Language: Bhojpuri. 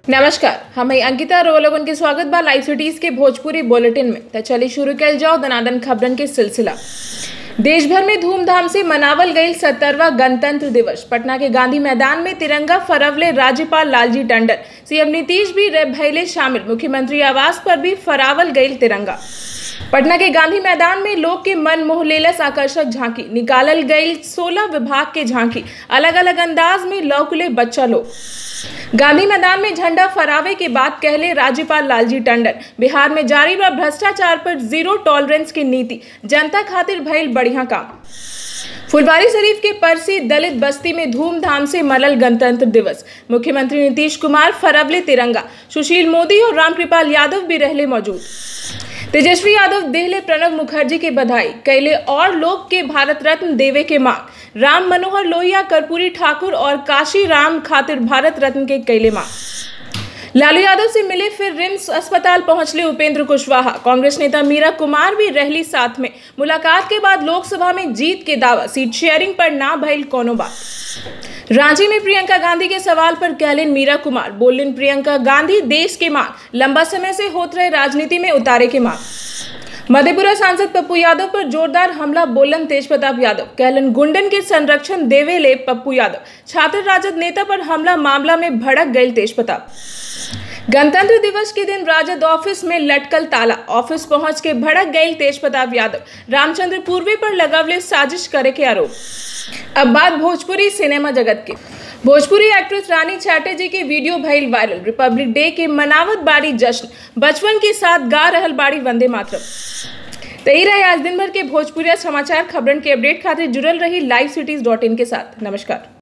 नमस्कार हम हैं अंकिता रोलोगन के स्वागत बा लाइव सिटीज के भोजपुरी बुलेटिन में तो चलिए शुरू कल जाओ दनादन खबरन के सिलसिला देश भर में धूमधाम से मनावल गई सत्तरवा गणतंत्र दिवस पटना के गांधी मैदान में तिरंगा फरवले राज्यपाल लालजी टंडन सीएम नीतीश भी रे भैले शामिल मुख्यमंत्री आवास पर भी फरावल गई तिरंगा पटना के गांधी मैदान में लोग के मन मोह लेलस आकर्षक झांकी निकालल गई सोलह विभाग के झांकी अलग अलग अंदाज में लौकले बच्चा लोग गांधी मैदान में झंडा फहरावे के बाद कहले राज्यपाल लालजी टंडन बिहार में जारी बा भ्रष्टाचार पर जीरो टॉलरेंस की नीति जनता खातिर भइल बढ़िया काम फुलवारी शरीफ के परसी दलित बस्ती में धूमधाम से मलल गणतंत्र दिवस मुख्यमंत्री नीतीश कुमार फरवले तिरंगा सुशील मोदी और रामकृपाल यादव भी रहले मौजूद तेजस्वी यादव देहले प्रणब मुखर्जी के बधाई कैले और लोग के भारत रत्न देवे के मांग राम मनोहर लोहिया कर्पूरी ठाकुर और काशी राम खातिर भारत रत्न के कैले मांग लालू यादव से मिले फिर रिम्स अस्पताल पहुंचले उपेंद्र कुशवाहा कांग्रेस नेता मीरा कुमार भी रहली साथ में मुलाकात के बाद लोकसभा में जीत के दावा सीट शेयरिंग पर ना भइल कोनो बात रांची में प्रियंका गांधी के सवाल पर कहलिन मीरा कुमार बोलिन प्रियंका गांधी देश के मांग लंबा समय से होत रहे राजनीति में उतारे के मांग मधेपुरा सांसद पप्पू यादव पर जोरदार हमला बोलन तेज प्रताप यादव कहलन गुंडन के संरक्षण देवे ले पप्पू यादव छात्र राजद नेता पर हमला मामला में भड़क गए तेज प्रताप गणतंत्र दिवस के दिन राजद ऑफिस में लटकल ताला ऑफिस पहुंच के भड़क गई तेज प्रताप यादव रामचंद्र पूर्वे पर लगवले साजिश करे के आरोप अब बात भोजपुरी सिनेमा जगत के भोजपुरी एक्ट्रेस रानी चैटर्जी के वीडियो भइल वायरल रिपब्लिक डे के मनावत बाड़ी जश्न बचपन के साथ गा रहल बाड़ी वंदे मातरम तो यही रहे आज दिन भर के भोजपुरी समाचार खबरन के अपडेट खातिर जुड़ल रही लाइव सिटीज डॉट इन के साथ नमस्कार